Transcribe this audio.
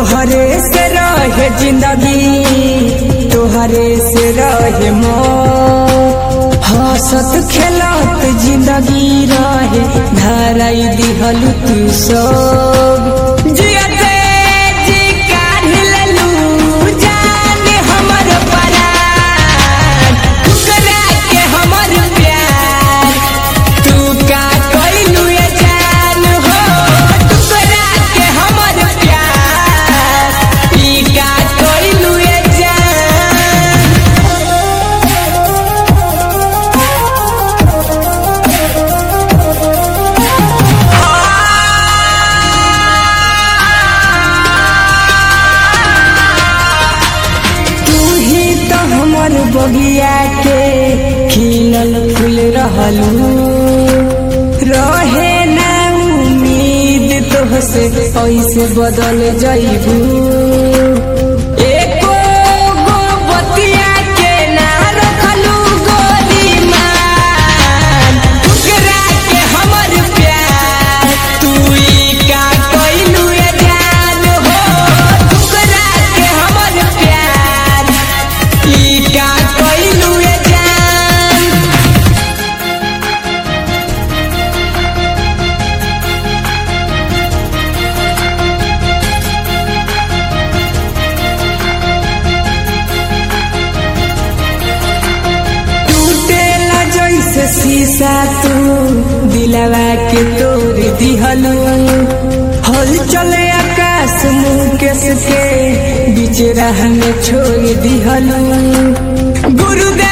तोहरे से रहे जिंदगी तोहरे से रहे मौत हंसत खेलत जिंदगी रहे धराई दिहल तू सब जियते जी काढ़ लेलू जाने हमर परान ठुकरा के हमर प्यार तू का कइलू ये जान हो टुकड़ा के हमर प्यार ई का कइलू ये जान तू ही तो हमर बगिया के खिलल फूल रहलू रहे ना उम्मीद तोहसे ऐसे बदल जइबू एको गो बतिया के ना रखलू गोरी मान ठुकरा के हमर प्यार तू ई का कइलू ये जान हो ठुकरा के हमर प्यार ई का कइलू ये जान टूटेला जैसे शीशा तू दिलवा के तोड़ दिहलू हल चले आकाश मुकेश के बीच राह में छोड़ दिहलू गुरुदेव